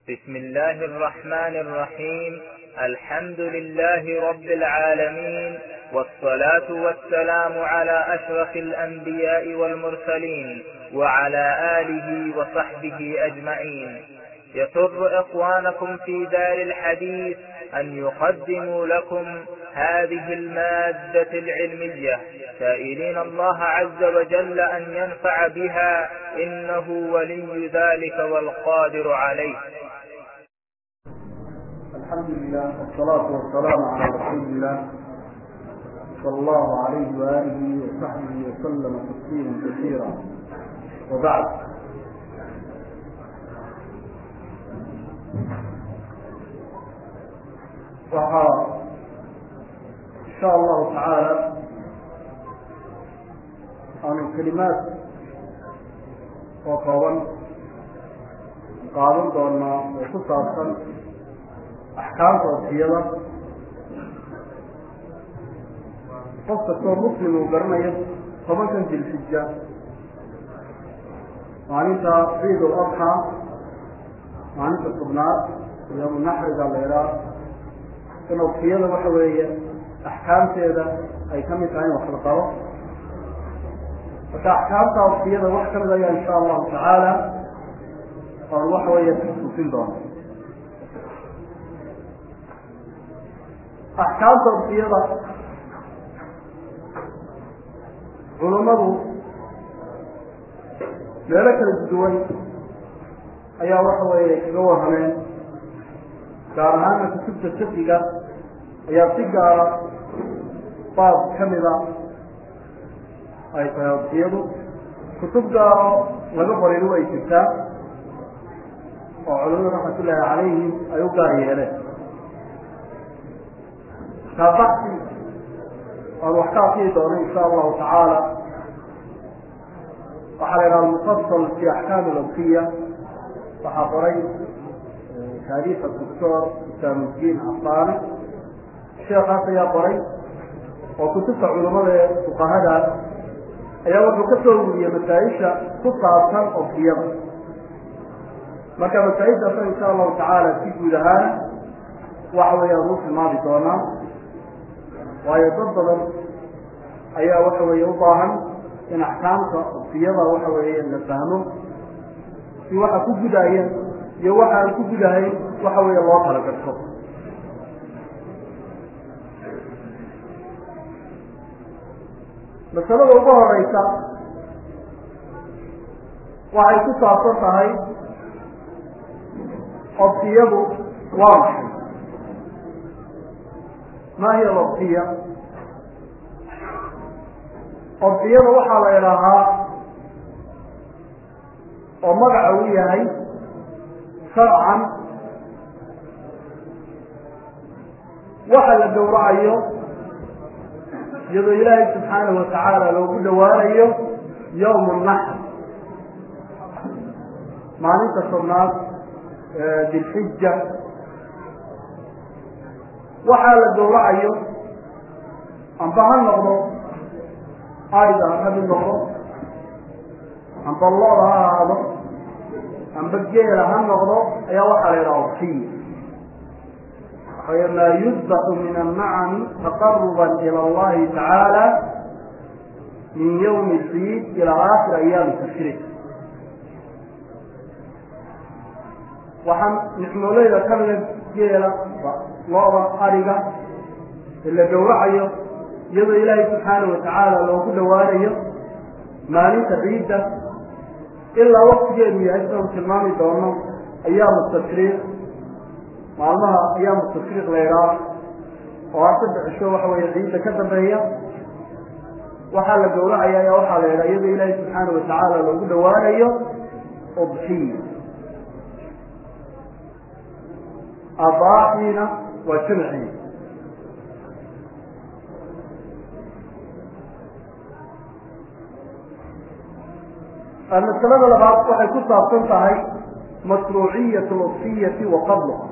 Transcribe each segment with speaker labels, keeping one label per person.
Speaker 1: بسم الله الرحمن الرحيم الحمد لله رب العالمين والصلاة والسلام على أشرف الأنبياء والمرسلين وعلى آله وصحبه أجمعين يسر إخوانكم في دار الحديث أن يقدموا لكم هذه المادة العلمية سائلين الله عز وجل أن ينفع بها إنه ولي ذلك والقادر عليه
Speaker 2: الحمد لله والصلاة والسلام على رسول الله صلى الله عليه وآله وصحبه وسلم تسليما كثيرا وبعد waxaa insha allahu tacaala aanu kelimaad oo kooban qaadan doonaa oo ku saabsan axkaamta wasiyada qof kastoo muslim uu garanayo tobankan dilxija maalinta ciid ul adxaa maalinta tobnaad yoomu naxriga leeraa in wasiyada waxa weeye axkaamteeda ay ka mid tahay in wax la qabo marka axkaamta wasiyada wax kamid ayaa insha allahu tacaala oon waxa weeye tusin doono axkaamta wasiyada culummadu meelo kala duwan ayaa waxa weeye kaga warrameen gaar ahaana kutubta fiqiga ayaa si gaara baab kamida ay tahay wasiyadu kutub gaaro laga qorinu ay jirtaa oo culamadu raxmatullaahi calayhim ay u gaar yeeleen kaabaxsi aan wax ka akriyi doono insha allahu tacaala waxaa la yidhaha almufasal fi axkaam alawsiya waxaa qoray taariikha doctor isaamudiin cafaane sheekaas ayaa qoray oo kutubta culamada ee fuqahada ayaa wuxuu ka soo wuriyey masaa-isha ku saabsan ofsiyada marka masaa-ishaasa insha allahu tacaala si guud ahaan waxa weeyaan uu tilmaami doonaa waayo dad badan ayaa waxa weeye u baahan in axkaamta ofsiyada waxa weeye la fahmo si waxa ku gudaya iyo waxa aan ku gudahayn waxa weeye loo kala garto masalada ugu horeysa waxay ku saabsan tahay obsiyadu waa maxay ma hiya alobsiya obsiyada waxaa la idhaahaa oo magaca uu yahay sharcan waxa la gowracayo iyadoo ilaahay subxaanahu watacaala loogu dhawaanayo yowm naxr maalinta tobnaad dilxija waxaa la gowracayo amba ha noqdo ariga ha kamid noqdo amba looda ha ahaado amba geela ha noqdo ayaa waxaa la yidhaha obsiya waxawey maa yudbaxu min annacami taqaruba ila allahi tacaala min yawmi ciid ila aakhir ayaami tashriic waxaa nicmooleyda kamida geela looda ariga ee la gowracayo iyadoo ilaahay subxaana watacaala loogu dhawaanayo maalinta ciidda ilaa waktigeedu yahay sidanu tilmaami doono ayaamu tashriiq maalmaha ayaamu tashriiq laydhaa oo a saddex cisho waxa weeye ciidda ka dambeeya waxaa la gowracaya ayaa waxaa la yidhaha iyadoo ilaahay subxaana watacaala loogu dhawaanayo udxiya abaaxiina waa jamcii masalada labaad waxay ku saabsan tahay mashruuciyat alobsiyati wa fadluha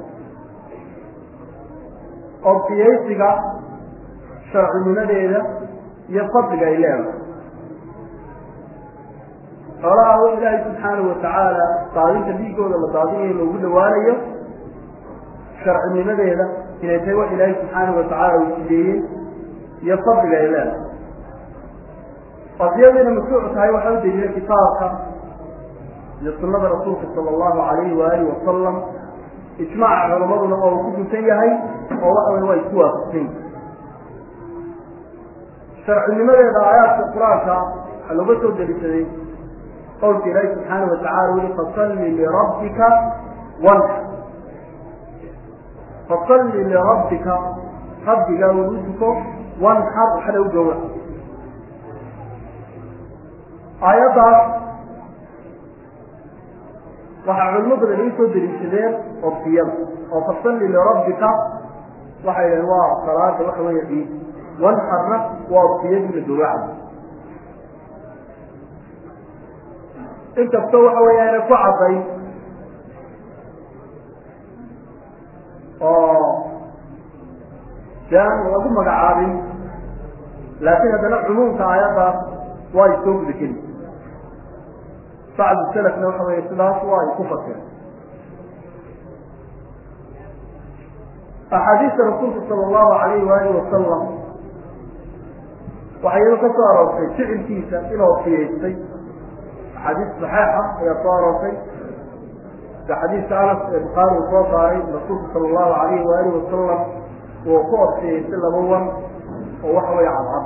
Speaker 2: obsiyaysiga sharcinimadeeda iyo fadliga ay leedahay xoolaha oo ilaahay subxaanahu watacaala daadinta dhiigooda la daadinayo loogu dhawaanayo sharcinimadeeda inay tahay wax ilaahay subxaanahu watacaala uu sideeyey iyo fadliga ay leedahay qadiyadayna mashruuc tahay waxaa u deliila kitaabka iyo sunada rasuulka sala allahu alayhi waalihi wasalam ijmaaca culamaduna oo uu ku guntan yahay oo waxa wey waa isku waafaqsan yihi sharcinimadeeda aayaadka qur-aanka waxaa looga soo delisaday qowlka ilaahi subxaana watacala weli fasalli lirabbika wanxar fasalli lirabbika rabbigaa uu u duko wanxar waxna u gowra aayaddaas waxaa culimo badan ay usoo deliishadeen oftiyada oo fasalli lirabbika waxay dhaheen waa salaada waxa weeye ciid wanxarna waa oftiyadii la gowracayo inkastoo waxa weya inay ku cadday oo de aan lagu magacaabin laakiin haddana cumuumka aayaddaas waa ay soo guda geli bacdu salafna waxa weeye sidaas waa ay ku fasireen axaadiista rasuulka sala allahu alayhi waalihi wasalam waxaa iyado ka soo aroortay ficilkiisa inuu fiyaystay axaadiis saxeixa ayaa soo aroortay sida xadiiska anas ee bukhaari uu soo saaray rasuulku sala allahu alayhi waalihi wasalam uu ku orfiyaystay laba wan oo waxa weeye cadcad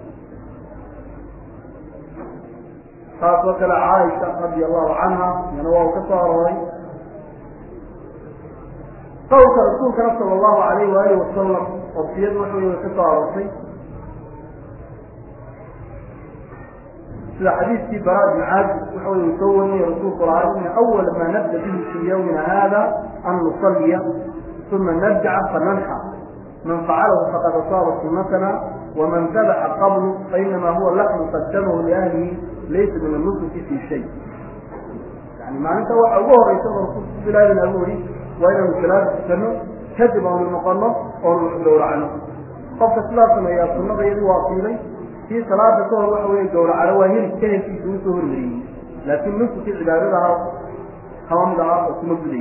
Speaker 2: taas oo kale caaisha radi allahu canha iyana waa uu ka soo arooray qowlka rasuulkana sala allahu alayhi waalihi wasalam orfiyadu waxa wey way ka soo aroortay sida xadiiskii bara ibn caazib waxa wey uu soo wariyey rasuulku lahaa ina awala ma nabda bihi fi yawmina hada an nusalliya uma narjaca fananxa man facalahu faqad asaaba sunatana waman dabaxa qablu fainama huwa laxmu qadamahu liahlihi laysa min anusuki fi shay yani maalinta waxa ugu horeysa oo rasuulku bilaadin abu ori waa inaanu salaada tukano kadib aanu noqono oonu wax gowracno qofka sidaas sameeyaa sunada iyadu waa fiilay kii salaada ka hor waxa weeye gowracano waa hilib kahelkiisa usoo hormariyey laakiin nuskukii cibaadadaha kama mid ahaa oo kuma gudayo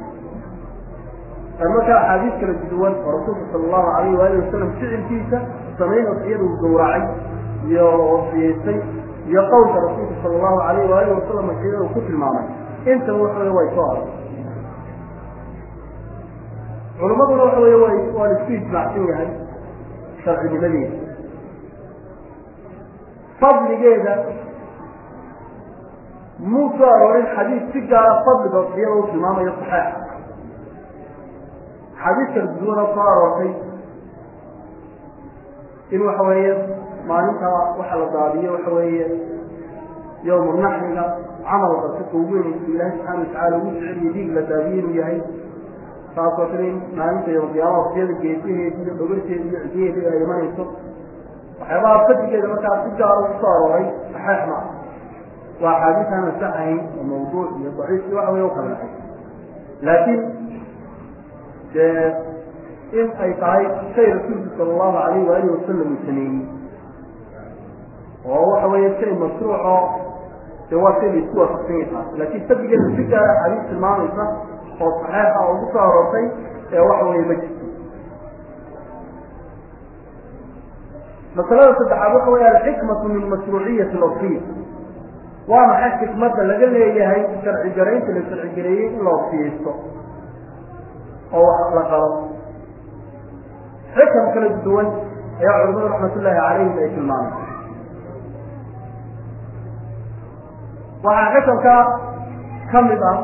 Speaker 2: markaa axaadiis kala duwan oo rasuulka sala allahu alayhi waalihi wasalam ficilkiisa samayn ofiyada uu gowracay iyo ofiyeystay iyo qowlka rasuulka sala allahu alayhi waalihi wasalam ofiyada uu ku tilmaamay intaba waxa wey way soo aroy culimaduna waxa wey way waa la isku ijmaacsan yahay sharcinimadeeda fadligeeda muu soo aroorin xadiis si gaara fadliga ofiyada uu tilmaamayo saxeixa xadiis kala duwana soo aroortay in waxa weeye maalinta waxa la daadiyo waxa weeye yowmu naxriga camal dadka ugu weynaysa ilaahi subxaana watacala ugu jeceliyo dhiig la daadiyo inuu yahay taasoo kale in maalinta yowmqiyaama waqtiyada geesaheedi iyo dhogarteeda iyo cidiyaheeda ay imanayso waxyaabaha fadigeeda markaa si gaara ugu soo arooray saxeix ma waa axaadiis aan asaxayn oo mawduuc iyo daciif iyo waxa wey u kala dhaxay laakiin dee in ay tahay shay rasuulku sala allahu alayhi waalihi wasalam uu sameeyey oo waxa weeye shay mashruuco dee waa shay la isku waafaqsan yahay taas laakiin fadigeeda si gaara axaadiis tilmaamaysa oo saxeixa oo ugu soo aroortay ee waxa weeye ma jirto masalada saddexaad waxa weya alxikmatu min mashruuciyati lawfiya waa maxay xikmadda laga leeyahay sharci garaynta la sharci gareeyey in la wafiyeysto oo wax la qalo xikam kala duwan ayaa culimadu raxmatullaahi calayhim ay tilmaamay waxaa xikamka ka mid ah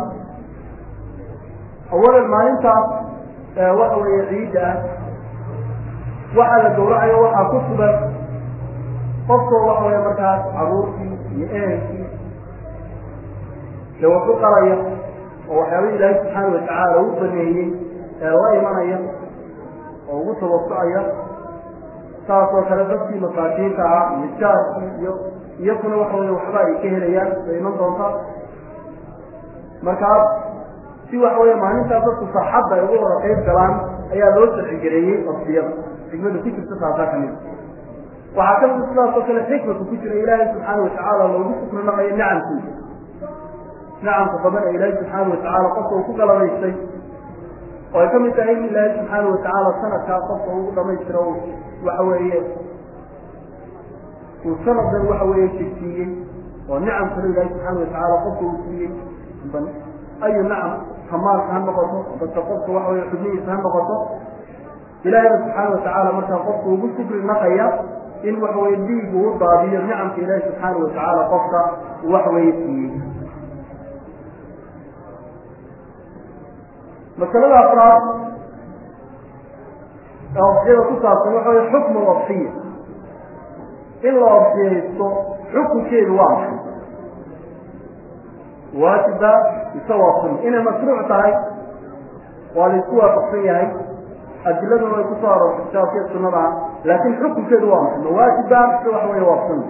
Speaker 2: awalan maalintaas waxa weeye ciidda ah waxaa la gowracayo waxaa ku sugan qofkoo waxa weeye markaas caruurtii iyo ehelkii dee wax u qalaya oo waxyaabah ilaahay subxaana watacaala u baneeyey ee la imanaya oo ugu tabasucaya saasoo kale dadkii masaakiinta ah iyo jaarkii iyo iyakuna waxa weye waxba ay ka helayaan bay iman doontaa markaas si waxa weeye maalintaas dadku saaxadda ay uga wada qayb galaan ayaa loo sharcigareeyey wafdiyada xikmada ku jirta taasaa ka mid waxaa ka mida sidaas oo kale xikmaka ku jira ilaahay subxaana watacaala loogu sukrinaqayo nicamkiisa nacamka badan ee ilaahay subxaana watacaala qofka uu ku galabaystay oo ay ka mid tahay in ilaahay subxaana watacaala sanadkaa qofka ugu dhamaystiro waxa weeye uu sanadan waxa weeye jirsiiyey oo nicam kale ilaahay subxaana watacaala qofka uu siiyey ayu nacam hamaalka ha noqoto dadka qofka waxa weye xubnihiisa ha noqoto ilaahayna subxaana watacaala markaa qofka ugu shukri naqaya in waxa weye dhiig uu daadiyo nicamka ilaahi subxaana watacaala qofka waxa weeye siiyey masalada afraad ee obsiyada ku saabsan waxa weye xukmu obsiya in la obsiyaysto xukunkeedu waa maxay waajiba mise waa sunna inay mashruuc tahay waa la isku waafaqsan yahay adiladuna way kusoo aroortay kitaabkiiyo sunnada laakiin xukunkeedu waa maxay ma waajiba mise waxa weeye waa sunna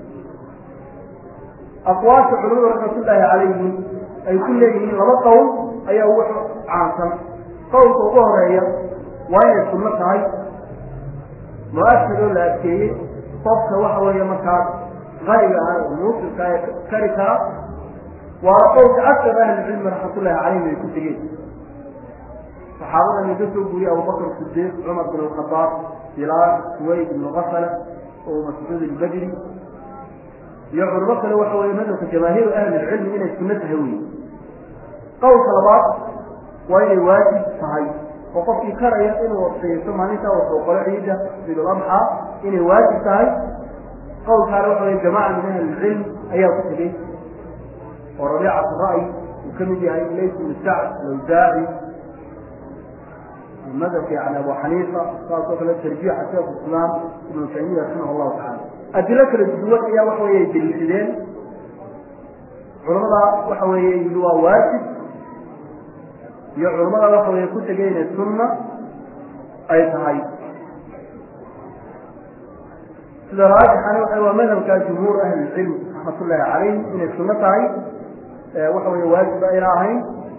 Speaker 2: aqwaasha culimadu raxmatullaahi calayhim ay ku leeyihiin laba qowl ayaa ugu caansan qowlka ugu horeeya waa inay sunno tahay mu-askadoo la adkeeyey qofka waxa weeye markaas qariga ah oo muusilka ee kari kara waana qowlka akar ahlicilmi raxmatullahi calayhim ay ku tegeen saxaabada laga soo guuriyey abubakr sidiiq cumar bin alkhadaab bilaal suwayd ibnu kafala oo mascuud ilbadri iyo culimo kale waxa weye madhabka jamaahiiru ahlilcilmi inay sunno tahay wey qowlka labaad waa inay waajib tahay oo qofkii karaya inuu wasiyaysto maalintaa wuxuu qolo ciida ciidul adxaa inay waajib tahay qowlkaana waxa weye jamaca min ahlilcilm ayaa ku tegey oo rabiicat ra'y uu ka mid yahay lays ibnu sacd alawsaaci madhabka yani abu xaniifa saasoo kale tarjiixa sheekh islaam ibnu taymiya raximah allahu tacala adilo kala duwan ayaa waxa weye deliishadeen culamada waxa weeye yidhi waa waajib iyo culamada waxa weye ku tegay inay sunna ay tahay sida raajixana waxa waa madhabka jumhuur ahlilcilm raxmatullaahi calayhim inay sunno tahay waxa weye waajib ayna ahayn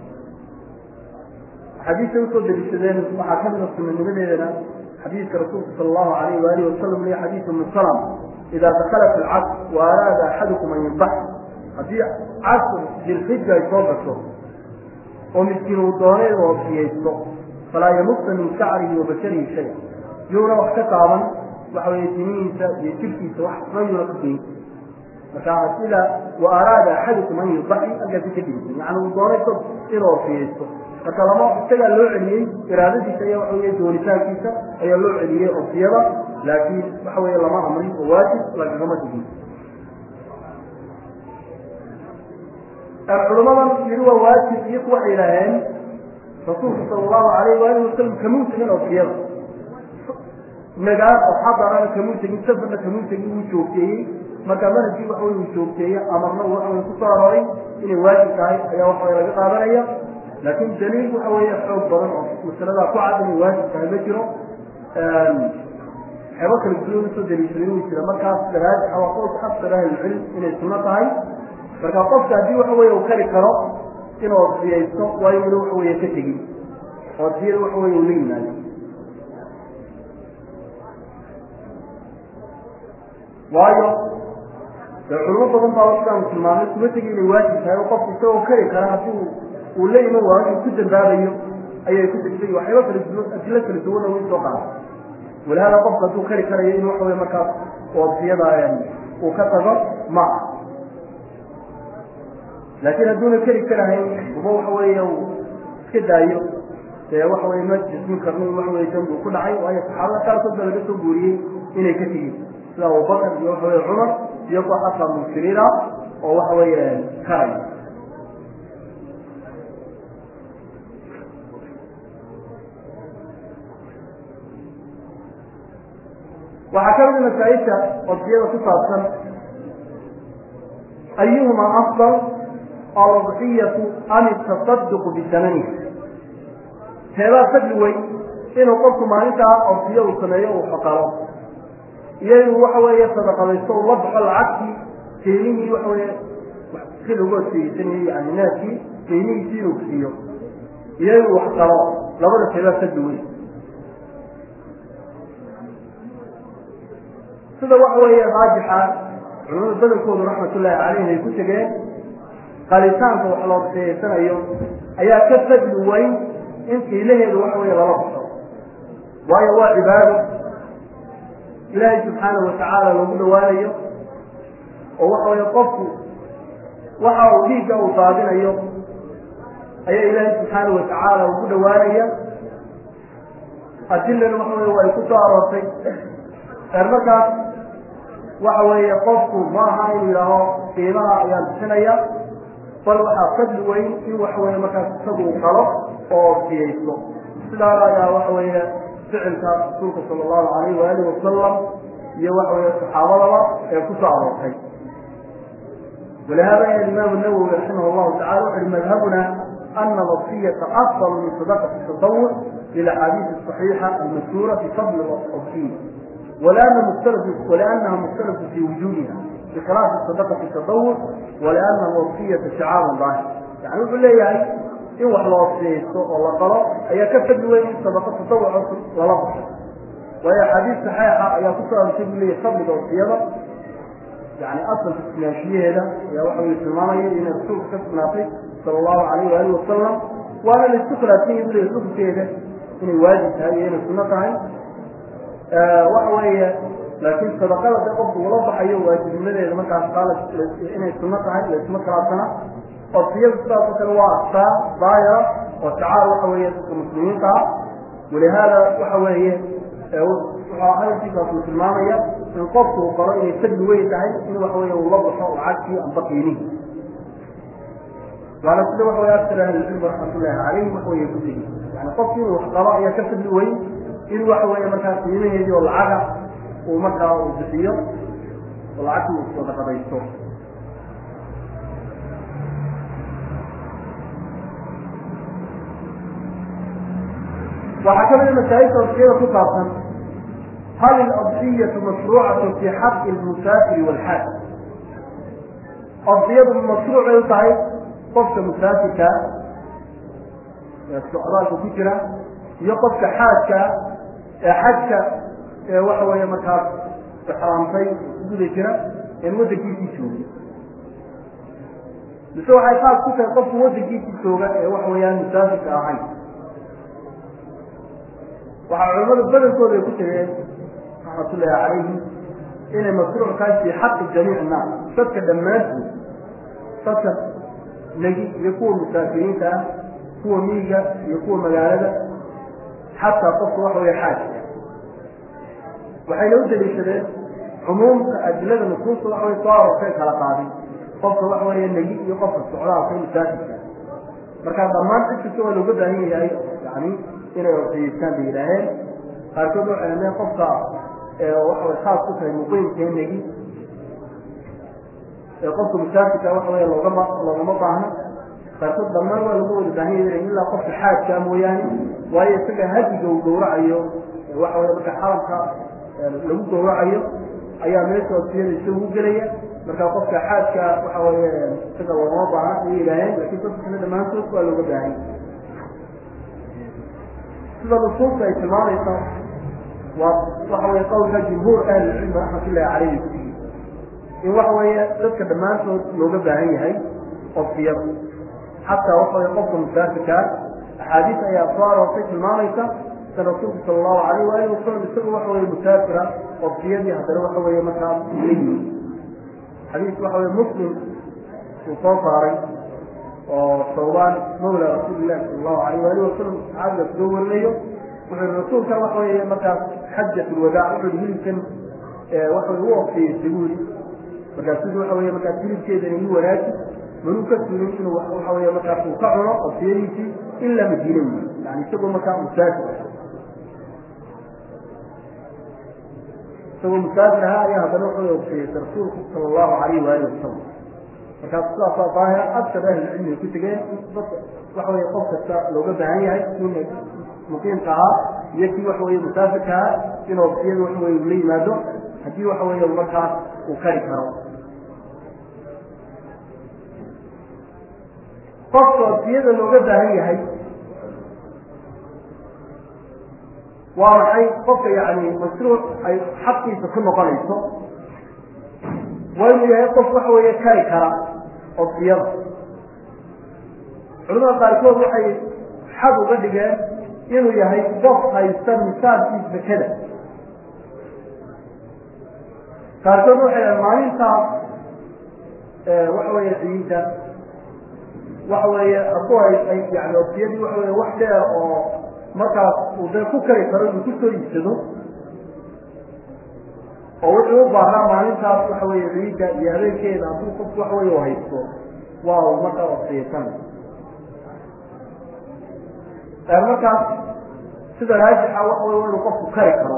Speaker 2: xadiisay usoo deliishadeen waxaa ka mida sunanimadeedana xadiiska rasuulka sala allahu alayh waalihi wasalam liyo xadiis ibnu salam idaa dakalat alcasr wa araada axadukum an yunbax haddii casr dilxija ay soo gasho oo miskiin uu doonay inuu ofsiyaysto falaa yamusa min shacrihi wa basharihi shay yuuna wax ka taaban waxa weye timihiisa iyo jirkiisa wax ma yuuna ka geyn marka sida wa araada axadukum an yunbaxi halkaasi ka dhigtay yani uu doonay ko inuu ofsiyaysto marka lama isagaa loo celiyey iraadadiisa ayaa waxa weye doonitaankiisa ayaa loo celiyey ofsiyada laakiin waxa weye lama amrin oo waajib lagagama digin culamadan yidhi waa waajib iyaku waxay yidhaaheen rasuulka sala allahu alayh waalihi wasalam kamuu tegin ofsiyada magaal oo xadarana kamuu tegin safarna kamuu tegin uu joogteeyey marka manhajkii waxa wey uu joogteeye amarna waxa wey kusoo arooray inay waajib tahay ayaa waxa wey laga qaadanaya laakin daliil waxa weeye xoog badan oo masaladaa ku cad inay waajib tahay ma jiro waxyaaba kala duwan usoo daliishadin uu jira markaas daraajixa waa qowlka aksar ahlilcilm inay sunno tahay marka qofka haddii waxa weye uu kari karo inuu osiyaysto waa inuna waxa weye ka tegin osiyada waxa weye uu la yimaado waayo dee culimo badan baa sidaanu tilmaamay kuma tegi inay waajib tahay oo qofku isagoo kari kara haddii uu la iman waayo inuu ku dambaabayo ayay ku tegtay waxyaaba kala duwan adilo kala duwanna way soo qaada walahaada qofku hadduu kari karayo in waxa weye markaas oosiyada uu ka tago ma ah laakiin hadduuna keri karahayn uba waxa weeye uu iska daayo dee waxa weye ma jismin karno in waxa weye dambi uu ku dhacay waayo saxaabada qaarkood baa laga soo guuriyey inay ka tegin sida abubakar iyo waxa weye cumar iyo kuwa xataa mugsiriin ah oo waxa weeye karaya waxaa ka mida masaa-isha odiyada ku saabsan ayuhuma afdal aludxiyatu am atasaduqu bisamaniha teebaa fadli weyn inuu qofku maalintaa orsiyo uu sameeyo uu xoqalo iyo inuu waxa weeye sadaqadaysto uu la baxo lacagtii qiimihii waxa weye si lagu odsiyeysanayo yani naadkii qiimihiisii inuu siiyo iyo inuu wax qalo labada teebaa fadli weyn sida waxa weeye raajixa culamada badankoodu raxmatullaahi caleyh ay ku tegeen qalitaanka wax loo siyaysanayo ayaa ka fadli weyn in qiilaheedu waxa weeye lala baxo waayo waa cibaado ilaahay subxaanahu watacaala lagu dhawaanayo oo waxa weeye qofku waxa uu dhiigga uu daadinayo ayaa ilaahay subxaanahu watacaala ugu dhawaanaya adilana waxa weye way ku soo aroortay eer markaas waxa weeye qofku ma aha inuu yidhaaho qiimaha ayaan bixinaya bal waxaa fadli weyn in waxa weeye markaas isagu uu qalo oo siyaysto sidaana ayaa waxa weeye ficilka rasuulka sala allahu alayh waalihi wasalam iyo waxa weeye saxaabadaba ee ku soo aroortay ولهذا يا الإمام النووي رحمه الله تعالى وحل مذهبنا أن الوصية أفضل من صدقة التطوع للأحاديث الصحيحة المشهورة في فضل الوصية ولأن مختلف ولأنها مختلفة في وجودها بخلاف الصدقة التطوع ولأن الوصية شعار ظاهر يعني يقول لي يعني إن وحل وصية والله قال هي كفت وين صدقة التطوع ولا وهي حديث صحيحة هي كفر تقول لي فضل الوصية يعني أصل في السياسية هذا يا واحد من المامية إن الرسول كسر صلى الله عليه وآله وسلم وأنا اللي استقرأ فيه يقول الرسول كذا إن الواجب هذه هنا السنة هاي آه وحوية لكن صدقاء تقف ولا بحيو واجب من اللي ما كان قال إن السنة هاي اللي اسمها كراسنا وفي الصلاة كالواقفة ضايرة وتعال وحوية المسلمين قال ولهذا وحوية waxaa hadalkiisaas uu tilmaamaya in qofku uu qoro inay fadli weyn tahay in waxa weeye uu la baxo oo cagkii amba qiinihi waana sida waxa weye aktar ahlilcilmi raxmatullahi calayhim waxa weye ku tegi yani qofki inuu wax qabo ayaa ka fadli weyn in waxa weeye markaa qiimaheedii oo lacaga uu markaa uu bixiyo oo lacagtii uu sadaqadaysto waxaa kamid a masaa'ilta wasiyada ku saabsan هل الأضحية مشروعة في حق المسافر والحاج أضحية مشروع يطعي قفك مسافرك السؤال كفكرة يقفك حاجك حاجك وحوى مكان حرامتين يقول كده إن ودك يتشوف بسوء حيقاب كتا قفك ودك يتشوف وحوى مسافرك أعين waxaa culamada badankooda ay ku tageen raxmatullaahi calayhim inay mashruuc tahay fii xaqi jamiic annaas dadka dhammaantood dadka negi iyo kuwa musaafiriinta ah kuwa miyiga iyo kuwa magaalada xataa qofka waxa weye xaajka waxayna u daliishadeen cumuumka adilada nusuusta waxa weye soo aroortay kala qaadin qofka waxa weeye negi iyo qofka socdaalka musaafirka markaa dhammaan cid kasta waa looga baahan yahay yani inay wasiyeystaan bay yidhaaheen qaarkood waxay ameen qofka waxaway khaas ku tahay muqiimkeenagi ee qofka musaafirka waxa weye loogama loogama baahno qaarkood dhammaan waa lagu wada baahan yahay ilaa qofka xaajka mooyaane waayo isaga hadiga uu gowracayo waxa weye marka xaramka lagu gowracayo ayaa meesha wasiyada isagu gelaya marka qofka xaajka waxa weye isaga loogama baahna ayay yidhaaheen laakiin dadka kale dhammaantood waa looga baahan sida nusuusta ay tilmaamayso waa waxa weye qowlka jumhuur ahlilcilmi raxmatullahi calayhi in waxa weeye dadka dhammaantood looga baahan yahay qofkiyada xataa waxa weye qofka musaafirkaa axaadiis ayaa soo aroortay tilmaamaysa sida rasuulku sala allahu alayh waalihi wasalam isagu waxa weye musaafira qofkiyadii haddana waxa weeye markaa la yimi xadiis waxa weye muslim uu soo saaray oo sawbaan mawla rasuulillahi sala allahu alayh waalihi wasalam saxaabiga soo warinayo wuxuu rasuulka waxa weeye markaas xajat lwadaac wuxuu hilibkan waxa u ofsiyeysay buu yidhi markaasuu waxa weye markaas hilibkeedana ii wanaaji manuu ka suulin inuu waxa weye markaas uu ka cuno ofsiyadiisii ilaa madiina wi yani isagoo markaa musaafir isagoo musaafir ahaa ayaa haddana wuxuu ofsiyeysay rasuulku sala allahu alayhi waalihi wasalam markaas sidaasaa daahira aktar ahlilcilmiga ku tegeen dadka waxa weye qof kasta looga baahan yahay kii muqiimka ahaa iyo kii waxa weye musaafirka ahaa inuu ofsiyada waxa weye ula yimaado haddii waxa weeye markaas uu kari karo qofka ofsiyada looga baahan yahay waa maxay qofka yani mashruuc ay xaqiisa ku noqonayso waa inuu yahay qof waxa weeye kari kara ofsiyada culamada qaarkood waxay xad uga dhigeen inuu yahay qof haysta misaabkii zakada qaarkood waxay dhahen maalintaas waxa weeye ciidda waxa weeye hadduu ay ay yani oftiyadii waxa weye wax dheer oo markaas uu dee ku kari karo inuu kusoo iibsado oo wuxuu u baahnaa maalintaas waxa weeye ciidda iyo habeenkeeda hadduu qof waxa weye haysto waa uu markaa oftiyaysanay markaas sida raajixa waxa wey inuu qofku kari karo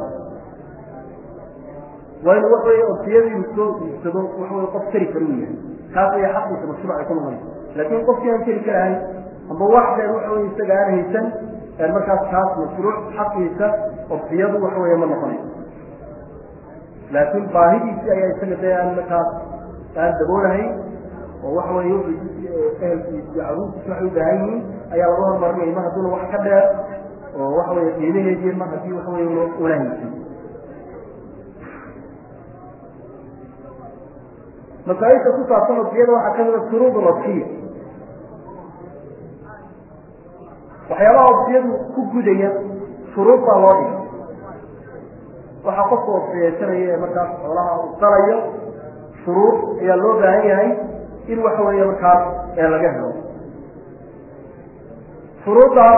Speaker 2: waa inu waxa wey oftiyadii soo iibsado waxa wey qof kari karo u yahay taas ayaa xaqiisa mashruuc ay ku noqonaysa laakiin qofkii aan keri karahayn amba wax dheer waxa wey isaga aan haysan markaas taas mashruuc xaqiisa oftiyadu waxa wey ma noqonayso laakiin baahidiisii ayaa isaga dee aan markaas aan daboolahayn oo waxa wey ehelkiis iyo caruurtiis waxay u baahan yihiin ayaa laga hormarinaya mar hadduuna wax ka dheer oo waxa wey qiimaheedii mar haddii waxa wey una haysan masaaisha ku saabsan oftiyada waxaa kamida shuruud lodkiya waxyaabaha oftiyadu ku gudaya shuruud baa loo dhigay waxaa qofka oftiyaysanaya ee markaas xoolaha uu qalayo shuruud ayaa loo baahan yahay in waxa weeye markaas ee laga helo shuruuddaas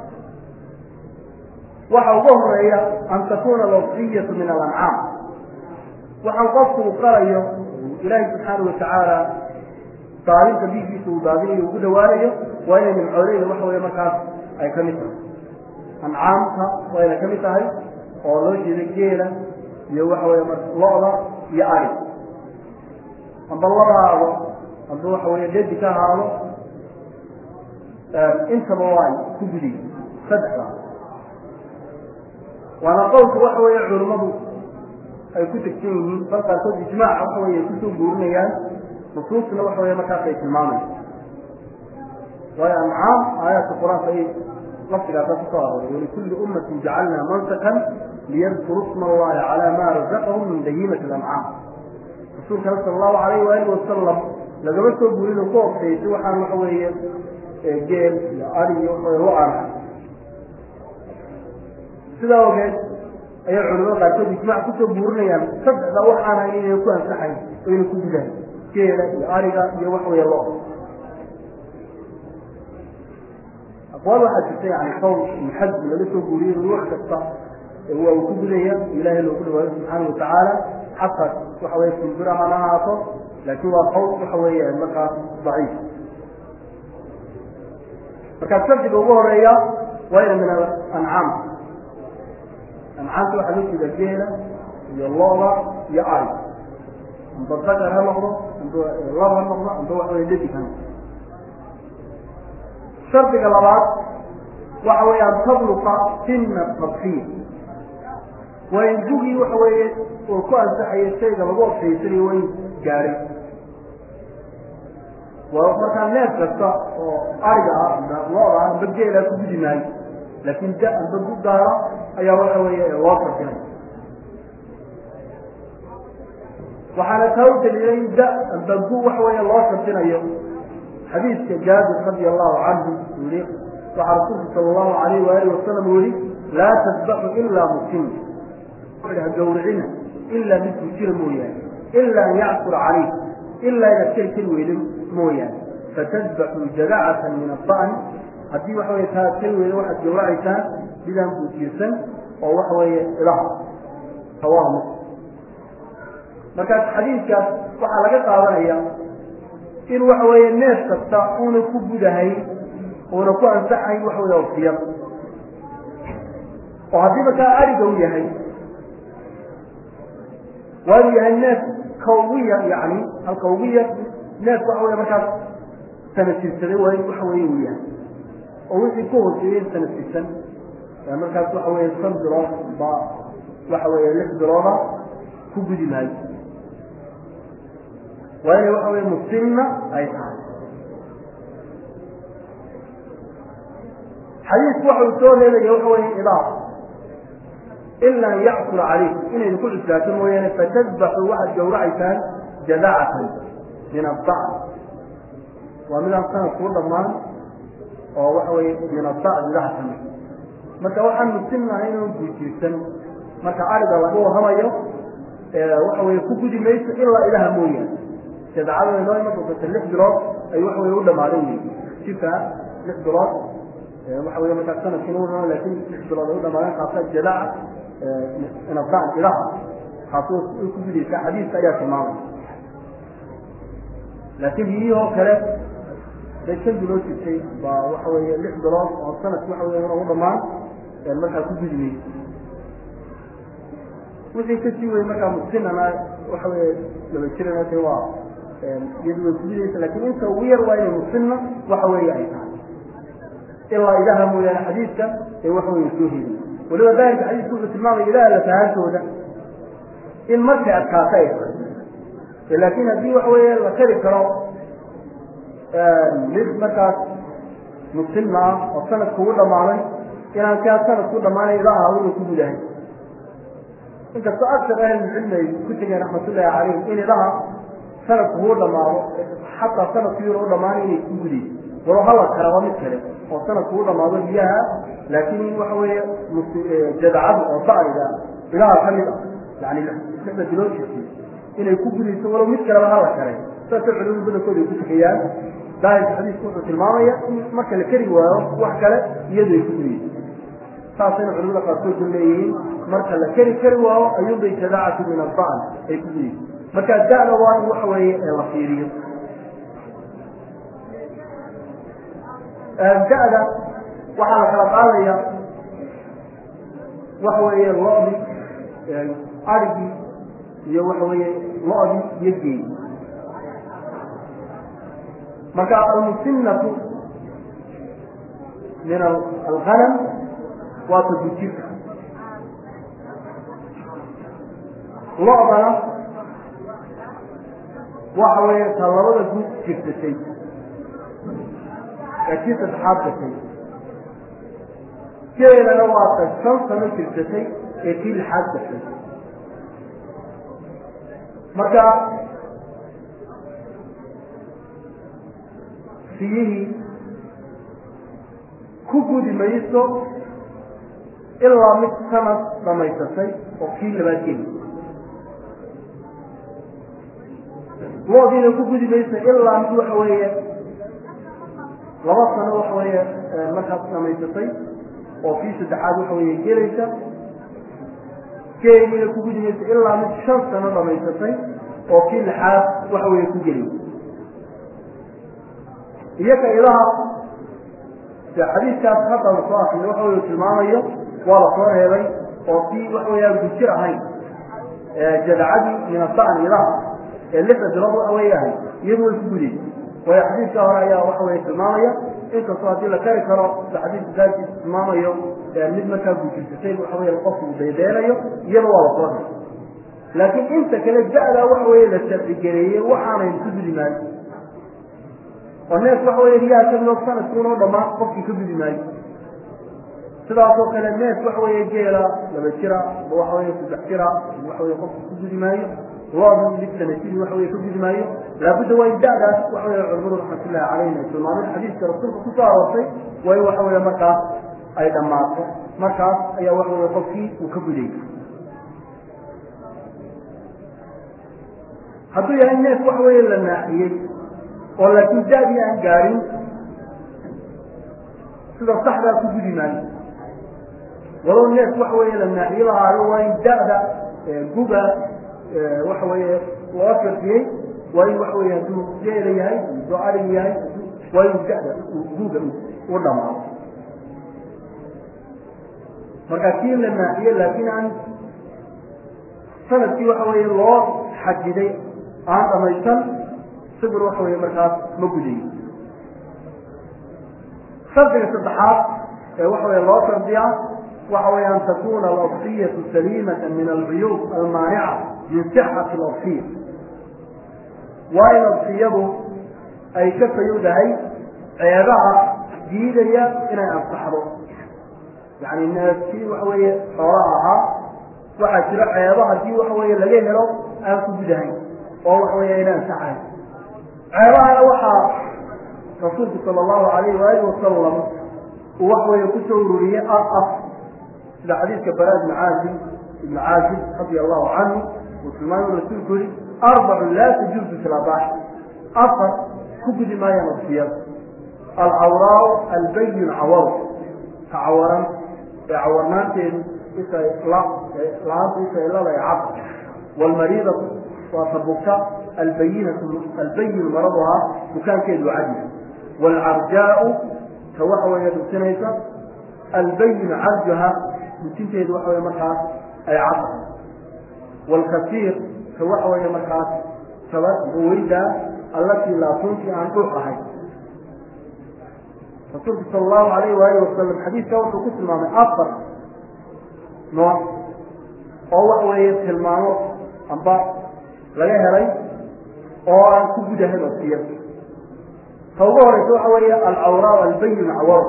Speaker 2: waxa uga horeeya an takuna alwafiyatu min alancaam waxaan qofku uu qalayo ilaahi subxaana watacaala daadinta biigiisa uu daadinayo ugu dhawaanayo waa inay nimcooleyda waxa weye markaas ay kamid tahay ancaamta waa inay kamid tahay oo loo jeeda geela iyo waxa weye lo-da iyo ari amba labaado amba waxa weye dedi ka ahaado intaba waa ku gudiy saddexda waana qowlka waxa weeye culimmadu ay ku tegsan yihiin bal qaarkood ijmaaca waxa wey ay kusoo guurinayaan nusuusna waxa wey markaas ay tilmaamaysa waayo ancaam aayaadka qur-aanka ay laftigaasa kusoo arooray walikulli ummatin jacalnaa mansakan liyadkuru sma allahi calaa ma razaqahum min bahiimati alancaam rasuulkana sala allahu alayh waali wasalam lagama soo guurin ku ofteysay waxaan waxa weeye geel iyo ari iyo lo aan sidaa ogeed ayay culimada qaarkood ijmac kusoo buurinayaan saddexda waxaan hayn inay ku ansaxayn oo inay ku gudahay geela iyo ariga iyo wax weeye lo aqwaal waxaa jirta yani qowl muxaddi laga soo guuriyey in wax kasta waa uu ku gudaya ilaahay loogu dhawaayo subxaana watacaala xataa waxa weye kumbira hana ahaato laakiin waa qowl waxa weeye markaas daciif markaa shardiga ugu horeeya waa ina min ancaam ancaamta waxaa loo jeeda geela iyo looda iyo ari amba dakar ha noqdo amba lab ha noqdo amba waxa wey dadig ha noqdo shardiga labaad waxa weeye an tabluqa sina tadfiir waa in dugii waxa weeye oo ku ansaxayo shayga lagu ofsaysanayo waa in gaadhay waa markaa neef kasta oo ariga ah amba looda ah amba geela ku gudi maayo laakin da amba gudaara ayaa waxa weeye loo sarfinay waxaana taa u daliilay da amba gu waxa weeye loo sarfinayo xadiidka jaabir radi allahu canhu uu yihi waxaa rasuulku sala allahu alayh waalihi wasalam uu yihi laa tasbaxu ilaa muslim ha gawricina ilaa mid bujira mooyaane ila an yacsura calayh ilaa inaad keli keli weyda mooyaane fatadbaxu jadacatan min ada'ni haddii waxa wey taa keli weyda waxaad gawracaysaan midaan buujirsan oo waxa weeye ilaha rawahu muslim markaas xadiidkaas waxaa laga qaadanaya in waxa weeye neef kasta una ku gudahay una ku ansaxayn waxa wey ofsiyad oo haddii markaa ariga u yahay waa inu yahay neef ka ugu yar yani halka ugu yar neef waxa wey markaas sanadtirsaday waa in waxa weye uu yahay oo wixii ku hooseeyey sanadtirsan markaas waxa weeye shan bilood ba waxa weeye lix bilooda ku gudi maayo waa inay waxa weye muslimna ay tahay xadiisku waxa uu soo reebaya waxa weye idaaf ila an yacsura calaykum inaynu ku cuslaato mooyaane fatadbaxuu waxaad gawracaysaan jadacatan min adda'n waa midaan sanad kuu dhammaan oo waxa weye minasa idaha kamid marka waxaan musinnahay inuu guujiirsan marka ariga laga warramayo waxa weye ku gudi mayso ilaa ilaha mooyaane jadacada inoo ima doonta lix bilood ay waxa weye u dhamaaday wey jika lix bilood waxa weye markaa sanadkiina u lakin lix bilood ay u dhamaadeen kaasa jadaca inasaan ilaha kaas ku gudaysa xadiiska ayaa tilmaamay laakiin biyihii oo kale day shan bilood jirtay baa waxa weeye lix bilood oo sanadki waxa wey u dhamaan markaa ku gudi mayso wixii kasii wey markaa musinana waxa weye laba jirana de waa iyadu way kugudaysa lakin inta ugu yar waa inay musinna waxa weeye ay tahay ilaa ilaha mooyaane xadiidka ee waxa weye soo heliy waliba daahirka xadiidka wuxuu tilmaamaya ilaha lafahaantooda in markay adkaato ay tahay laakin haddii waxa weeye la kari karo mid markaas musinna ah oo sanadku ugu dhamaaday inaan kaa sanadku dhamaanay ilaha awada ku gudahay inkastoo aksar ahlilcilmi ay ku tegeen raxmatullaahi calayhim in ilaha sanadku kuu dhamaado xataa sanadku yar u dhamaanay inay ku gudayso walo hala karaba mid kale oo sanadku u dhamaado biyaha laakiin in waxa weeye jadacadu oo da'riga ilaha ka mid ah yani lixda bilood jirtay inay ku gudayso walow mid kaleba hala kare saasay culimadu badankooda ay ku tukayaan daahirka xadiisku wuxuu tilmaamaya in marka la keri waayo wax kale iyadu ay ku gudayso saasayna culimada qaarkood u leeyihiin marka la keri kari waayo ayuunbay jadaacatu min adaan ay ku gudayso marka da'da waa in waxa weeye la fiiriyo da'da waxaa la kala qaadaya waxa weeye lo-di arigii iyo waxa weeye lo-di iyo geey marka almusinatu min alghanam waa tadujirka lo-dana waxa weeye ta labada guud jirtatay ee kii saddexaad gashay geelana waa ta shan sano jirsatay ee kii lixaad gashay marka siyihii ku gudi mayso ilaa mid sanad dhamaysatay oo kii labaad geli loodiina ku gudi mayso ilaa mid waxa weeye laba sano waxa weeye markaas dhamaysatay oo kii saddexaad waxa weeye gelaysa geeliina ku gudi mayso ilaa mid shan sano dhamaysatay oo kii lixaad waxa weeye ku gelaysa iyoka ilaha de xadiidkaas hadda la soo akriyo waxa weye tilmaamayo waa la soo reebay oo kii waxa weeyaan gujir ahayn jadacadii min asan ilaha ee lixda bilood waxa weeye ahay iyadu way ku gudaysa waayo xadiidka hore ayaa waxa weye tilmaamaya inkastoo haddii la kari karo sida xadiidka daadkiisa tilmaamayo mid markaa gujirsatay waxa weye qofku uu daydeenayo iyada waa la soo reebay laakiin inta kale da-da waxa weye la sharcigareeyey waxaanayn ku gudi maayo oo neef waxa weye riyaha kamidoo sanadkuunoo dhamaan qofkii ka gudi maayo sidaasoo kale neef waxa weeye geela laba jira ama waxa weye saddex jira waxa weye qofku ku gudi maayo loodu mid sanajiri waxa weye ka gudi maayo laabudda waa in da-daas waxa weye culamadu raxmatullahi calayhim ay tilmaameen xadiiska rasuulka kusoo aroortay waa in waxa weye markaas ay dhammaato markaas ayaa waxa weye qofkii uu ka guday hadduu yahay neef waxa weeye la naaxiyey oo laakiin da-dii aan gaadhin sida saxdaa ku gudi maayo walow neef waxa weeye la naaxiyo lahaayo waa in da-da guga waxa weeye loo shardiyey waa in waxa weye hadduu geela yahay hadduu arig yahay waa in da-da guga u dhamaado marka kii la naaxiye laakiin aan sanadkii waxa weeye loo xajiday aan dhamaysan sibir waxa weye markaas ma gudayo shardiga saddexaad ee waxa weye loo shardiyaa waxa weye an takuna alabsiyatu saliimata min alcuyuub almaanica min sixati alabsiya waa in absiyadu ay ka fayowdahay ceebaha diidaya inay ansaxdo yani neefkii waxa weeye xoolaha ahaa waxaa jiro ceeba haddii waxa weeye laga helo aan ku gudahayn oo waxa weeye ayna ansaxayn ceebahana waxaa rasuulku sala allahu alayhi waalihi wasalam uu wax weeye kusoo ururiyey af af sida xadiidka bara ibni caazib ibni caazib radia allahu canhu uu tilmaamay rasuulku yihi arbacun laa tajuuzu fi labaax afar ku gudi maayaan wasiyada alcawraau albayin cawar ka cawaran ee cawarnaanteedu isa la-aanta isa ilada ee cad waalmariidatu waa ta bugta albayinatu albayin maraduhaa bukaankeedu cadi waalcarjaau ta waxa weeye dhusinaysa albayin carjuha dhusinteedu waxa weye markaas ay cad waalkasiir ta waxa weeye markaas taba weydaa allatii laatuntii aan dhuux ahayn rasuulku sala allahu alayh waalihi wasalam xadiidka wuxuu ku tilmaamay afar nooc oo waxa weeye tilmaamo amba laga helay oo aan ku gudahayn wasiyad ta ugu horeysa waxa weeye alcawraa albayin cawar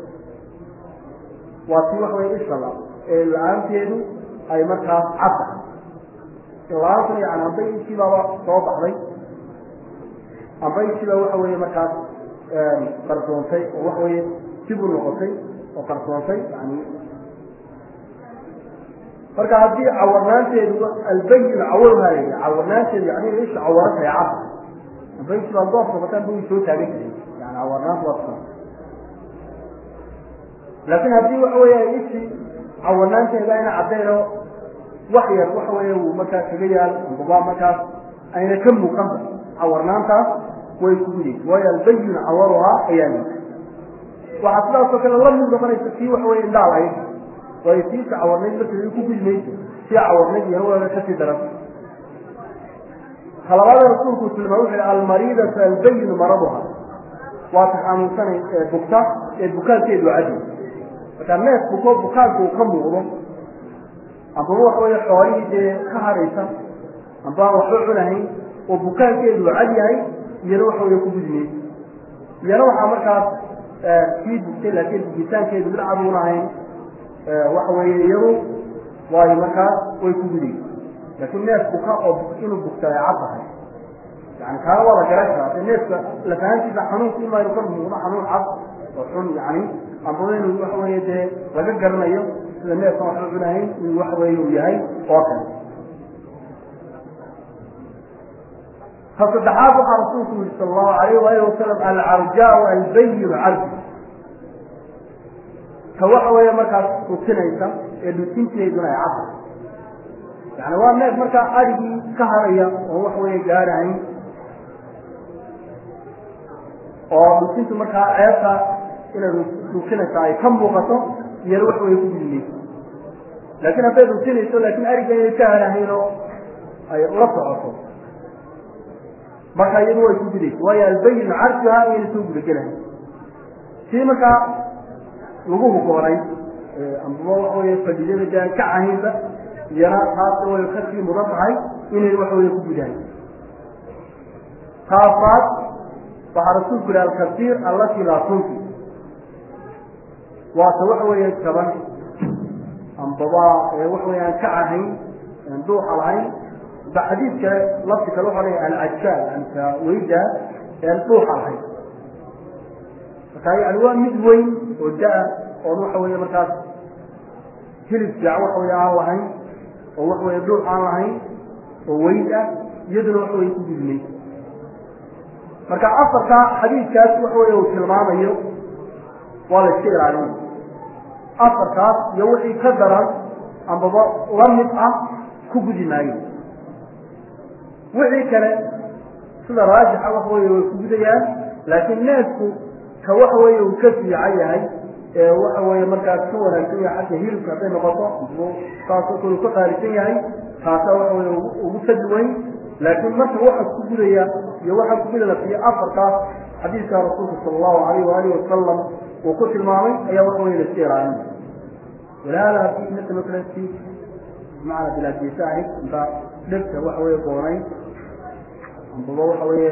Speaker 2: waa tii waxa weye ishala ee la-aanteedu ay markaas cad tahay la-aantan yani amba intiibaaba soo baxday amba intiiba waxa weeye markaas qarsoontay oo waxa weeye dib u noqotay oo qarsoontay yani marka haddii cawarnaanteedu albayin cawarhaa la yidhi cawarnaanteedu yani inay isha cawaran tahay cad amba intiiba doof noqotaan ba way soo taagan jiray yani cawarnaanta waa taa laakiin haddii waxa weeye ay ishi cawarnaanteeda ayna caddaynoo wax yar waxa weeye uu markaas kaga yaal ambaba markaas ayna ka muuqanba cawarnaantaas way ku gudaysa waayo albayin cawaruhaa ayaa lii waxaa sidaasoo kale la mid noqonaysa tii waxa weye indhaal ayd waayo tiisa cawarnayd markeeda ku gudi mayso tii cawarnayd iyo hawaaga kasii daran talabaada rasuulku tilmaa wuxu hi almariidatu albayin maraduha waa ta xanuunsanay ee bugta ee bukaankeedu cadi markaa neef buko bukaanka uu ka muuqdo ambaba waxa weeye xoolihii dee ka haraysan amba aan waxba cunahayn oo bukaankeedu cad yahay iyana waxa weeye ku gudi mayso iyana waxaa markaas sii bugtay laakiin bugitaankeedu mid cad uun ahayn waxa weeye iyadu waayo markaas way ku gudaysa laakiin neef buka oo inuu bugta ay cad tahay yani kaana waa la garan karaa de neefka lafahantiisa xanuunka ima inu ka muuqdo xanuun cad oo xun yani ambaba inuu waxa weeye dee laga garanayo sida neefkan waxba cunahayn inuu waxa weeye uu yahay oo kale ka saddexaad waxaa rasuulku yihi sala allahu alayh waalihi wasalam alcarjaau albayin carji ka waxa weeye markaas rutinaysa ee dhutinteeduna ay cadda yani waa neef markaa adhigii ka haraya oo waxa weeye gaarahayn oo dhutintu markaa ceebta inay rutinaysa ay ka muuqato iyana waxa weye ku gudinayso laakiin hadday rutinayso laakiin ariga inay ka harahayn oo ay ula socoto marka iyadu way ku gudaysa waayo albayin carjuha inayna soo gudagelahay sii markaa lagu hugoonay ambaba waxa weye fadidada dee ka cahaynba iyana taasna way kasii mudan tahay inay waxa weye ku gudaan taafaad waxaa rasuulku yihi alkasiir allatii laa tunfi waata waxa weeye jaban ambaba waxa weye aan ka cahayn aan duuxa lahayn ba xadiid kale lafti kale waxa leeyahay alcajaal anka weyda aan dhuuxa lahayn marka yani waa mid weyn oo da-a oon waxa weeye markaas hilib fiican waxa weye aan lahayn oo waxa weye dhuux aan lahayn oo weyd ah iyaduna waxa weye ku gudmay marka afarka xadiidkaas waxa weye uu tilmaamayo waa la iska ilaalin afarkaas iyo wixii ka daran ambaba la mid ah ku gudi maayo wixii kale sida raajixa waxa weye way ku gudayaan laakiin neefku ka waxa weeye uu ka fiican yahay ee waxa weeye markaas ka wanaagsan yahay xagga hilibka hadday noqoto saasoo kale uu ka qaalisan yahay taasa waxa weye ugu fadli weyn laakiin marka waxa ku gudaya iyo waxa ku gudana fiyo afarkaas xadiidka rasuulka sala allahu alayh waalihi wasalam uu ku tilmaamay ayaa waxa weye laska ilaalin walaala haddii midka masalan si macana bilaadeysa ahayd inta dhegta waxa weye goonay ambaba waxa weeye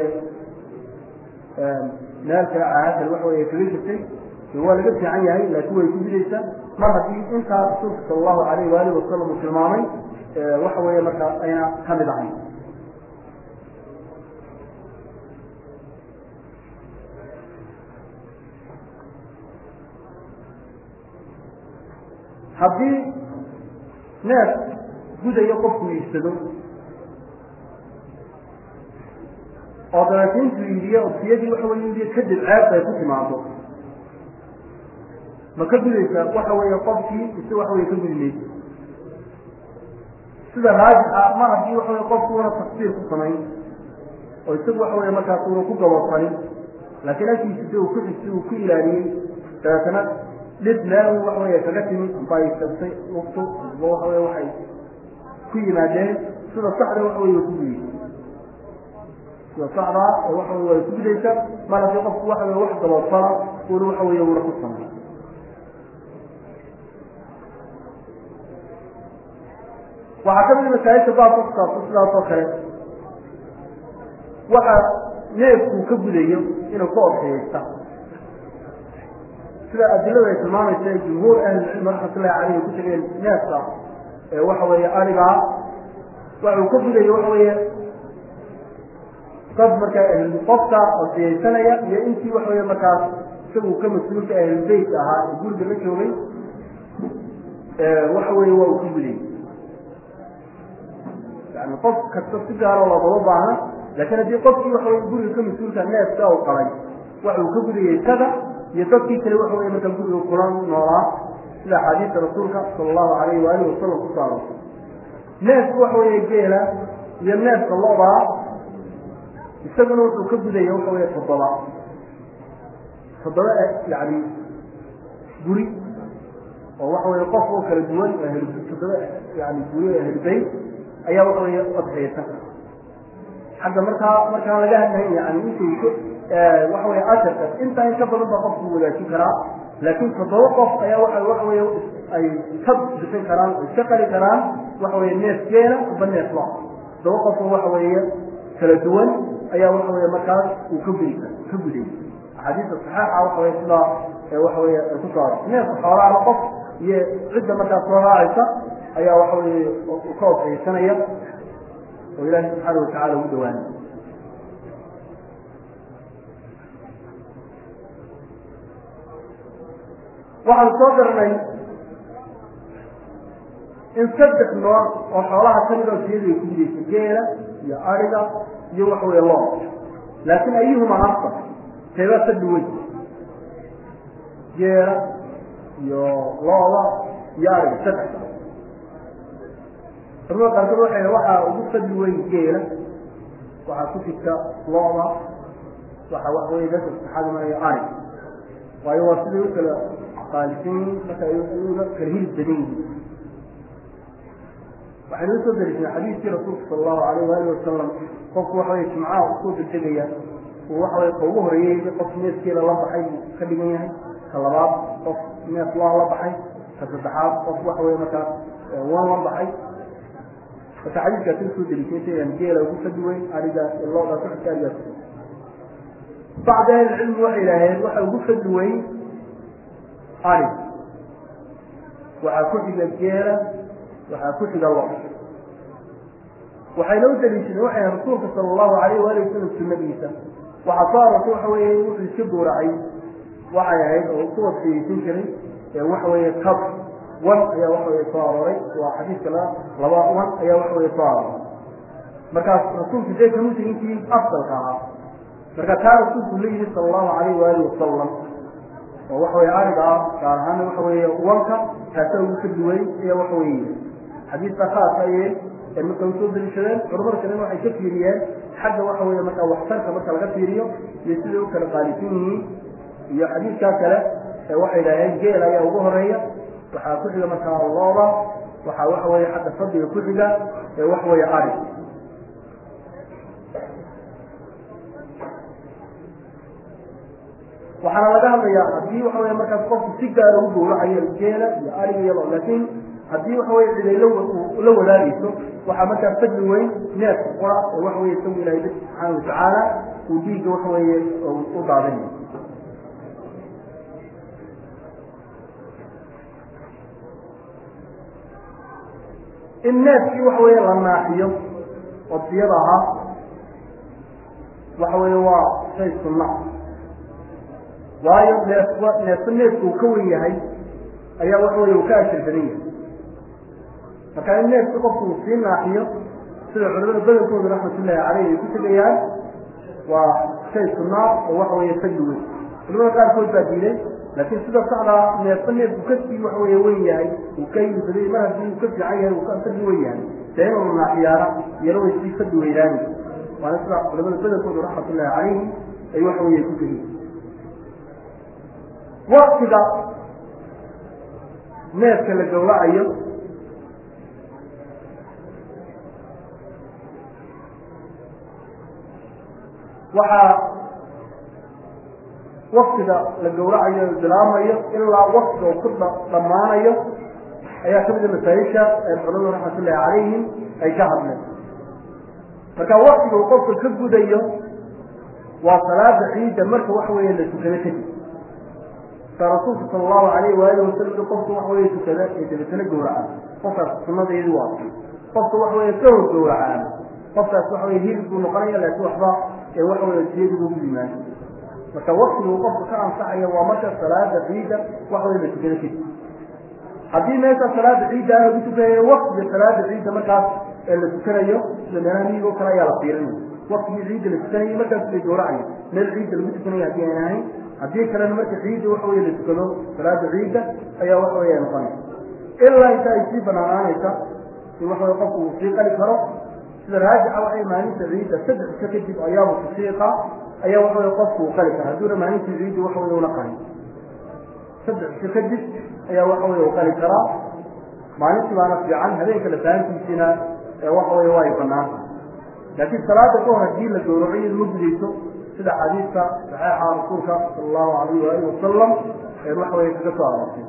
Speaker 2: meel kale caadal waxa weye kaga jirtay waa laga fiican yahay laakiin way ku gudaysa mar haddii intaa rasuulka sala allahu alayh waalihi wasalam uu tilmaamay waxa weeye markaas ayna ka mid ahayn haddii neef gudayo qofku iibsado oo dabeeta intuu iibiye odsiyadii waxa wey iibiye kadib ceeb ay ku timaado ma ka gudaysaa waxa weeye qofkii ise waxa wey ka gudi maysa sida raajixa ma haddii waxa wey qofku una taksiir ku samayn oo isagu waxa wey markaas una ku gabosanin laakiin agtiisa si uu ku xigsi uu ku ilaaliyey dabeetana dhib meel waxa wey kaga timi amba ay tagtay waqtu amba waxa wey waxay ku yimaadeen sida saxda waxa wey way ku gudaysa sida saxdaa oo waxa wey way ku gudaysa mar haddii qofku waxa wey wax gabosana una waxa wey una ku samay waxaa ka mid masaajidka baabka kusaabsan sidaas oo kale waxa neefkuu ka gudayo inuu ka orxiyeysta sida adiladu ay tilmaamaysa jumhuur ahlilcilmi raxmatullahi caleyhi ku tegeen neefka ee waxa weeye arigaa waxa uu ka gudayo waxa weeye dad markaa qofka orxiyeysanaya iyo intii waxa weye markaas isagu ka mas-uulka ahlulbeyt ahaa ee guriga la joogay waxa weeye waa uu ka gudayy yani qof kasta si gaaro loogama baahna laakiin haddii qofkii waxa wey guriga ka mas-uulka neefka u qalay waxa uu ka gudayay isaga iyo dadkii kale waxa wey markaa guriga kula noolaa sida axaadiista rasuulka sala allahu alayhi waalihi wasalam ku saaro neefka waxa weeye geela iyo neefka lodaa isaguna wuxuu ka gudaya waxa weeye toddoba toddoba yani guri oo waxa weye qof oo kala duwan toddoba yani guri oo ahlubeyt ayaa waxa wey odxiyeysan xagga markaa markaan laga hadlayn yani intayso waxa wey asharka intaa in ka badan baa qofku wadaajin karaa laakiin toddoba qof ayaa waa waxa wey ay ka bixin karaan iska qali karaan waxa wey neef geela aba neef lo toddoba qofoo waxa weeye kala duwan ayaa waxa wey markaas uu ka gudi ka guday axaadiista saxeixa waxa wey sidaa waxa wey ku saaro neefka xoolaala qof iyo cidda markaas soo raacaysa ayaa waxa weye ka odxiyeysanaya oo ilaahi subxaana watacala ugu dhawaanay waxaan soo darnay in saddex nooc oo xoolaha kamid oo siyadu ay ku gudaysa geela iyo ariga iyo waxa weye loo laakiin ayuhuma afta teebaa saddi weyn geela iyo looda iyo ariga saddex culamada qaarkood waxay waxaa ugu fadli weyn geela waxaa ku jirta looda waxa wax wey dadka saxaada maraya ari waayo waa siday u kala qaalisan yihiin marka uga kala hilib badan yihiin waxaynu usoo dariisnay xadiiskii rasuulka sala allahu alayh waali wasalam qofku waxa wey jimcaha usoo degdegaya uu waxa wey ka ugu horeeyey qof neefkeeda la baxay buu ka dhigan yahay ka labaad qof neef loo la baxay ka saddexaad qof waxa wey markaas wan la baxay marka xadiiskaasi usoo deliisaysayan geela ugu fadi weyn arigaas loodaas waxka arigaas bacd ahlicilmi waxay yidhaaheen waxa ugu fadi weyn ari waxaa ku xiga geela waxaa ku xiga lo waxayna u daliishadeen waxay rasuulka sala allahu alayh waali wasalam sunadiisa waxaa soo arortay waxa weeye wuxuu iska gooracay waxay ahayd oo ku wasiyeysan jiray waxa weeye kab wan ayaa waxa weye soo arooray waa xadiiska la laba wan ayaa waxa weye soo arooray markaas rasuulku dee kamusa intii afdalka ahaa marka taa rasuulku la yidhi sala allahu alayh waali wasalam oo waxa weye ariga ah gaar ahaana waxa weeye wanka kaasa ugu ka duway ayaa waxa weye xadiiska khaaska ayay marka usoo daliishadeen culamada kalena waxay ka fiiriyeen xagga waxa weye marka waxtarka marka laga fiiriyo iyo siday u kala qaalisan yihiin iyo xadiiskaa kale ee waxay idhaaheen geel ayaa ugu horeeya waxaa ku xiga markaa looda waxaa waxa weeye xagga fadliga ku xiga ee waxa weeye ari waxaana laga hadlayaa haddii waxa weye markaas qofku si gaara u gowracayo geela iyo ariga iyado laakiin haddii waxa weye ciday la wadaagayso waxaa markaas fadli weyn neefka qura oo waxa weye isagu ilahay dad subxaana watacaala uu dhiigga waxa weeye u daadinayo in neefkii waxa weeye la naaxiyo odiyada ahaa waxa weeye waa shay sunna waayo neef neefka neefku uu ka wen yahay ayaa waxa weye uu ka ashir badan yahay marka in neefki qofku uu sii naaxiyo sida culamada badankooda raxmatullaahi caleyh ay ku tegayaan waa shay sunaa oo waxa weeye fadli weyn culamada qaarkood baa diiday laakiin sida saxdaa neefba neefku kasii waxa weeye wen yahay uu ka yibaday mar haddii uu ka fiican yahay uu ka fadli wen yahay dee inuu naaxiyaana iyana way sii fadli weynaani waana sida culamada badankooda raxmatullaahi calayhi ay waxa weeye ku tegeen waktiga neefka la gawracayo waxaa waktiga la gawracayo bilaamayo ilaa waktiga uu ku dhammaanayo ayaa kamida masaayisha ee culamadu raxmatullaahi calayhim ay ka hadleen marka waktiga uu qofka ka gudayo waa salaada ciidda marka waxa weeye la tukado kadib ka rasuulka sala allahu alayh waalihi wasalam qofka waxa weye tukada ee dabatana gawracaa qofkaas sunadeedi waa qofka waxa weye ka hor gawracaa qofkaas waxa weye hilib buu noqonaya laakiin waxba ee waxa weye siyadi ugu yimaado marka waktiga uu qofka ka ansaxaya waa marka salaada ciidda waxa weye la tukado kadib haddii meesha salaada ciidda lagu tukanayo waktiga salaada ciidda markaas ee la tukanayo sida meelaha miyiga oo kale ayaa la fiirinaya waktigii ciidda la tukanayo markaas bay gawracaya meel ciidda lagu tukanayo haddii aan ahayn haddii kalena marka ciidda waxa weye la tukado salaada ciidda ayaa waxa weye noqonaysa ilaa inta ay sii banaanaanaysa in waxa weye qofku uu sii qali karo sida raajixa waxay maalinta ciidda saddex iska kadib ayaamu tasiiqa ayaa waxa weye qofku uu qali kara hadduuna maalintii ciidda waxa weye una qalin saddex iska kadib ayaa waxa weye uu qali karaa maalintii baana fiican habeenka lafahantiisiina waxa weye waa ay banaanta laakiin salaada ka hor haddii la gawraco iyadu ma gudayso sida xadiidka saxeixa rasuulka sala allahu alayh waalihi wasalam ee waxa weye kaga soo aroortay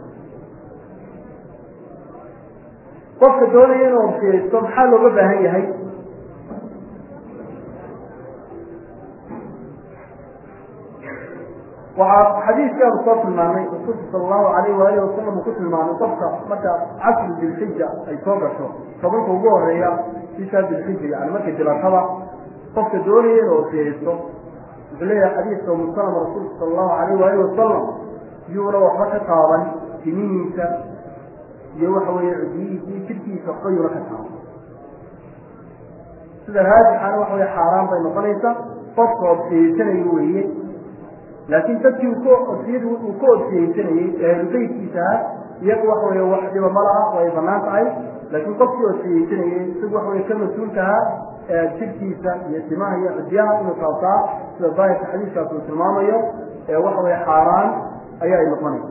Speaker 2: qofka doonaya inuu orkiyaysto maxaa looga baahan yahay waxaa xadiidkaanu soo tilmaamay rasuulka sala allahu alayh waalihi wasalam uu ku tilmaamay qofka marka casri dilxija ay soo gasho tobanka ugu horeeya bishaa dilxija yani markay dilashada qofka doonaya inuu orkiyaysto wuxuu leeyahay xadiidka umusalama rasuulka sala allahu alayh waalihi wasalam yuuna waxba ka taaban timihiisa iyo waxa weeye cidiyihiisi jidhkiisa waxba yuuna ka taaban sida raajixana waxa weye xaaraan bay noqonaysaa qofka odsiyeysanayo weeye laakiin dadkii uu ka odsiyadu uu ka odsiyeysanayey ee ahlubeytkiisaha iyagu waxa weye wax dhiba ma laha way banaan tahay laakiin qofkii odsiyeysanayey isagu waxa weye ka mas-uulkaha jidhkiisa iyo timaha iyo cidyaha inuu taabtaa sida daahirka xadiiskaas uu tilmaamayo ee waxa weye xaaraan ayaa ay noqonaysa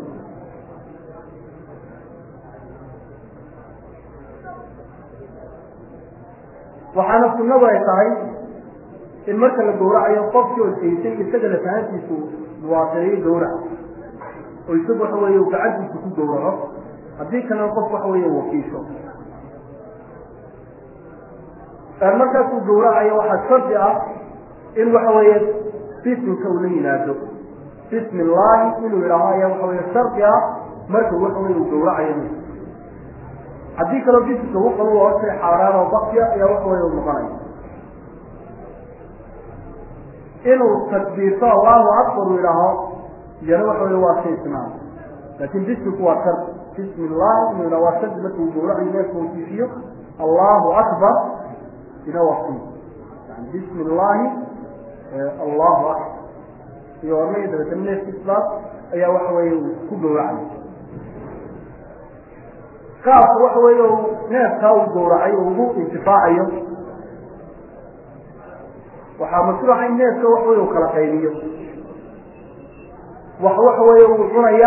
Speaker 2: waxaana sunnadu ay tahay in marka la gawracayo qofkii odsiyeysan isaga lafahantiisu muwaafiqiyo gawrac oo isagu waxa weeye uu gacantiisa ku gawraco haddii kalena qof waxa weeye wakiisho markaasuu gawracayo waxaa shardi ah in waxa weeye bisinka uu la yimaado bismi illaahi inuu yidhaaho ayaa waxa weye shardi ah marka waxa weye uu gawracayo haddii kaloo bisinka u qabo waa shay xaaraan oo baktiya ayaa waxa weye u noqonaya inuu takbiirto allahu akbar uu yidhaaho iyana waxa weye waa shay isnaan laakin bisminku waa shardi bismi illahi inuu yidhaho waa shardi marka uu gawracayo neefka uu kiifiyo allahu akbar ina wasi yani bismi illaahi allahu akbar iyo ornaya dabeetana neefka islaam ayaa waxa weeye uu ku gawracay qaabka waxa weeye uu neefkaa uu gawracay uu ugu intifaacayo waxaa mashruuca in neefka waxa weye uu kala qaybiyo wax waxa weeye uu cunaya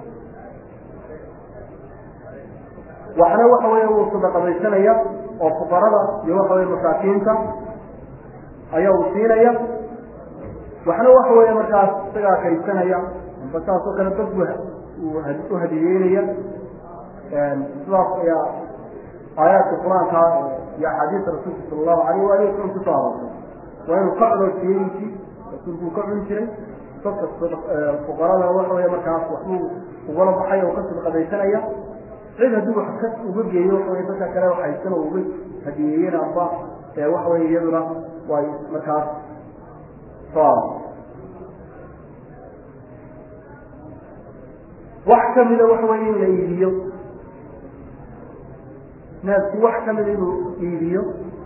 Speaker 2: waxna waxa weeye uu sadaqadaysanaya oo fuqarada iyo waxa weye masaakiinta ayaa uu siinaya waxna waxa weeye markaas isagaa kaysanaya amba saas oo kale dadku u hadiyeynaya sidaas ayaa aayaadka qur-aanka iyo axaadiista rasuulka sala allahu alayh waali wasalam kusoo aroortay waa inuu ka cuno siyeyinkii rasuulku uu ka cuni jiray dadka fuqaradana waxa weeye markaas waxbuu ugala baxaya oo ka sadaqadaysanaya cid hadduu wax ka uga geeyo waxa weye dadka kale waxaysan oo uga hadiyeeyeen amba waxa weye iyaduna way markaas soo wax kamida waxa weye in la iibiyo neefki wax kamida inuu iibiyo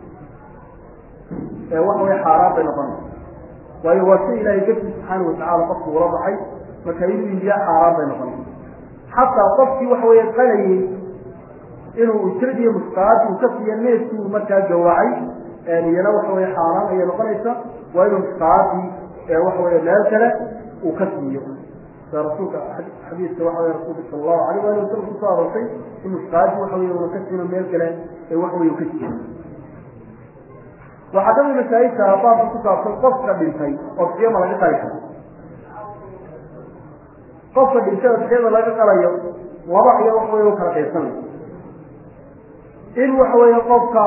Speaker 2: waxa weye xaaraan bay noqonaysa waayo waa si ilaahay darti subxaana watacala qofku ula baxay marka inuu iibiyaa xaaraan bay noqonaysa xataa qofkii waxa weeye qalayay inuu ujrad iyo musqaad uu ka siiyo neefkii uu markaa gawacay iyana waxa weye xaaraan ayay noqonaysa waa inuu musqaadii waxa weye meel kale uu ka siiyo sida rasuulka xadiiska waxa weye rasuulka sala allahu alayh waali wasalam kusoo aroortay in musqaadii waxa weye una ka siino meel kale ee waxa weye uu ka siiyo waxaa kamid masaa'ilka baabka ku saabsan qofka dhintay oo siyama laga qali karo qofka dhintay oo siyada laga qalayo laba ayaa waxa weye u kala qaybsanay in waxa weeye qofka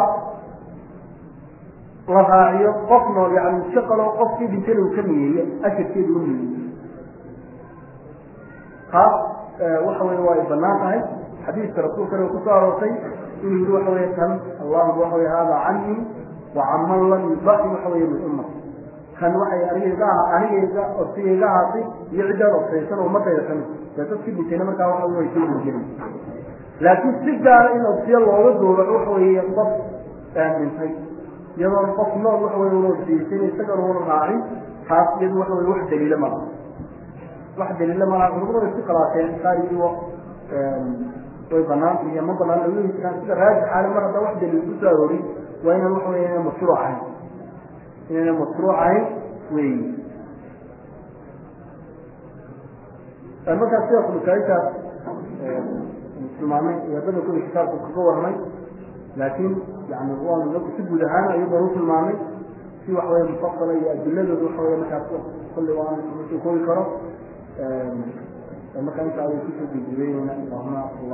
Speaker 2: la raaciyo qof nool yani iska qalo qofkii dhintayna uu ka niyeeyo ajarkeedu u niyeeyo taas waxa weye waa ay banaan tahay xadiiska rasuulkana uu kusoo aroortay inuu yihi waxa weye kan allahuma waxa weye hada canii wa caman lam yubaxi waxa weye min ummati kan waxay anigayga anigayga odsigayga ahaatay iyo ciddaan obsaysan oo ummadayda kamid dee dadkii dhintayna markaa waxa way soo gurgelin laakiin si gaara in obsiyo looga doobaco waxa weeye qof dhintay iyadoona qof nool waxa weye una obsiyeysan isagana una raacin taas iyadu waxa weye wax daliila malaha wax daliila malaha culamadu way isku khilaafeen qaar iyo way banaanta iyo ma banaan lagu heli jiraan sida raajixaale mar haddaa wax daliil kusoo aroorin waa inaan waxa weye inaan mashruuc ahayn inayna mashruuc ahayn weyi markaas sida masaa'ilkaas tilmaamay wadada kuli kitaabku kaga warramay laakiin yani waanu si guud ahaan ayagoo u tilmaamay si waxa weye mufasala iyo adiladooda waxa weye markaas kulli waan koobi karo markaa inta ay kusoo gudgubeyneyna allahuma